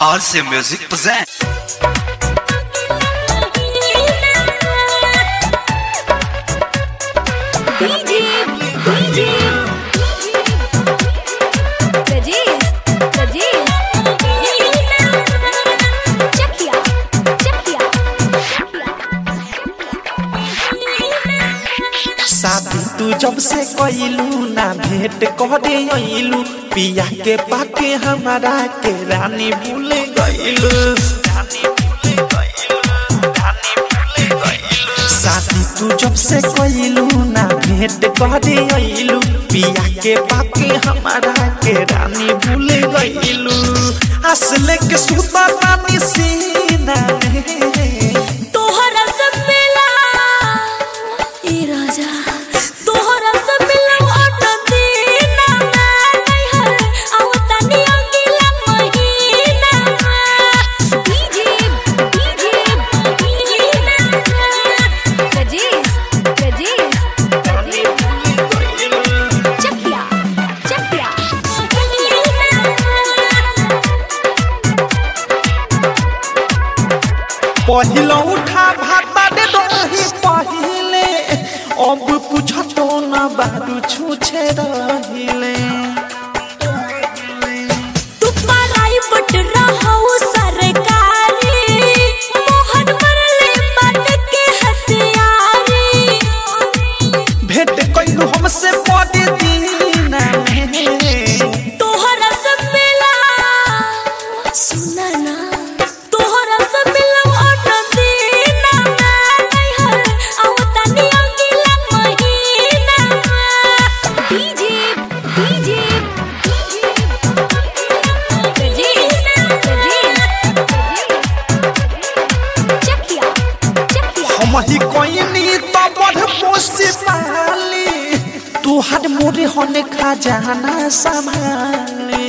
RC Music present. DJ, DJ, Rajesh, Rajesh, Chakia, Chakia, शादी तू जब से कइलू ना भेंट करे अइलू पिया के पाके हमारा के रानी भूल गइलू शादी तू जब से कइलू ना भेंट करे अइलू पिया के पाके हमारा के रानी भूल गइलू असले के सुता रानी सीना में तोहरा से मिला ए राजा तोहरा से मिला ऑटो दीना नहीं हर आवता नी अगला महीना डीजे डीजे राजेश राजेश चकिया चकिया पहिलो उठा भाता दे दही पहिले अब पूछतो न बारू छूछे रहिले तू पराई बट रहू सरकारी मोहन मरले बात के हथियारी भेंट कइलू हमसे पड़े दीना में तोहरा से मिला सुना ना तोहरा से मिला ऑटो दीना नहीं हर आवता नी अगला महीना डीजे डीजे राजेश राजेश चकिया चकिया हम ही कोइनी तो बड़ पोसी पाली तू हर मोरे होने खजाना संभाली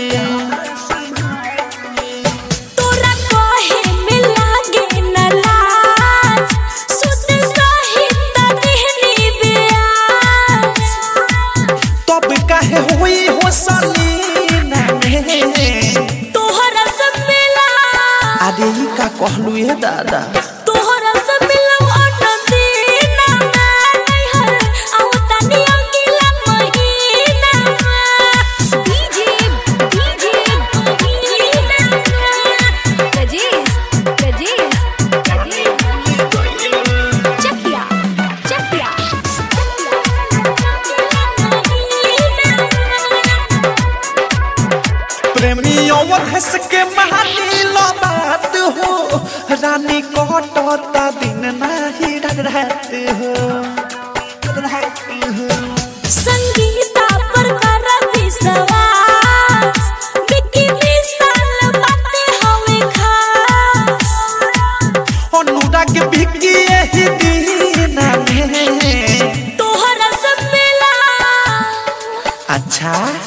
तोरा कहे में लागे न लाज सुत सहित देहनी ब्याज तब काहे होई हो सलीना में तोहरा से मिला अरे ई का कहलू ये दादा तोहरा से मिला ऑटो दीना नहीं हर आवता नी अगला महीना डीजे डीजे राजेश राजेश चकिया चकिया प्रेमी और हंस के महानी लो बात हो रानी कटता दिन नाही रात हो रात हो संगीता पर कर विश्वास विकी विशाल बातें हवे खास अनुराग बिकी यही दिन में तोहरा से मिला अच्छा